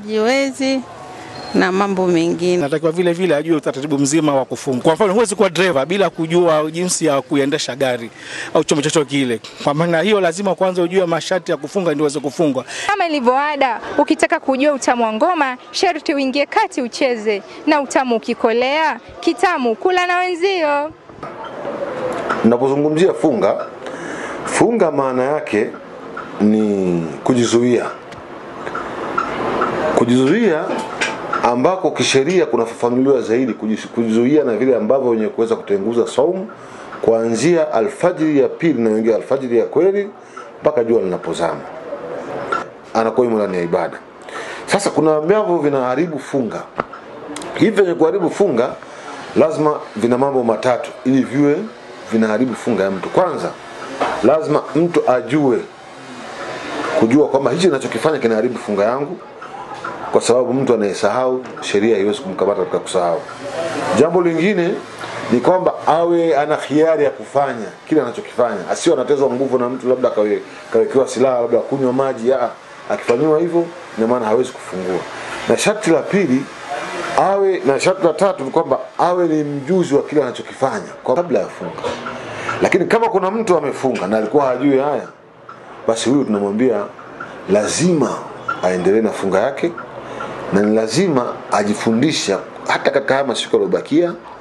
hajiwezi na mambo mengine. Natakiwa vile vile ajue utaratibu mzima wa kufunga. Kwa mfano, huwezi kuwa dereva bila kujua jinsi ya kuendesha gari au chombo chochote kile. Kwa maana hiyo, lazima kwanza ujue masharti ya kufunga ndio uweze kufungwa. Kama ilivyoada, ukitaka kujua utamu wa ngoma, sharti uingie kati ucheze, na utamu ukikolea, kitamu kula na wenzio. Napozungumzia funga, funga maana yake ni kujizuia. Kujizuia ambako kisheria kunafafanuliwa zaidi, kujis- kujizuia na vile ambavyo wenye kuweza kutenguza saumu kuanzia alfajiri ya pili na wengine alfajiri ya kweli mpaka jua linapozama, anakuwa yumo ndani ya ibada. Sasa kuna ambavyo vinaharibu funga. Hivi vyenye kuharibu funga lazima vina mambo matatu ili viwe vinaharibu funga ya mtu. Kwanza lazima mtu ajue kujua kwamba hichi ninachokifanya kinaharibu funga yangu, kwa sababu mtu anayesahau sheria haiwezi kumkamata katika kusahau. Jambo lingine ni kwamba awe ana hiari ya kufanya kile anachokifanya, asiwe anatezwa nguvu na mtu, labda kawe, kawekewa silaha, labda kunywa maji. Ya, akifanyiwa hivyo, ina maana hawezi kufungua. Na sharti la pili awe na sharti la tatu ni kwamba awe ni mjuzi wa kile anachokifanya kwa kabla ya funga. Lakini kama kuna mtu amefunga na alikuwa hajui haya, basi huyu tunamwambia lazima aendelee na funga yake na ni lazima ajifundisha hata katika haya masiku yaliyobakia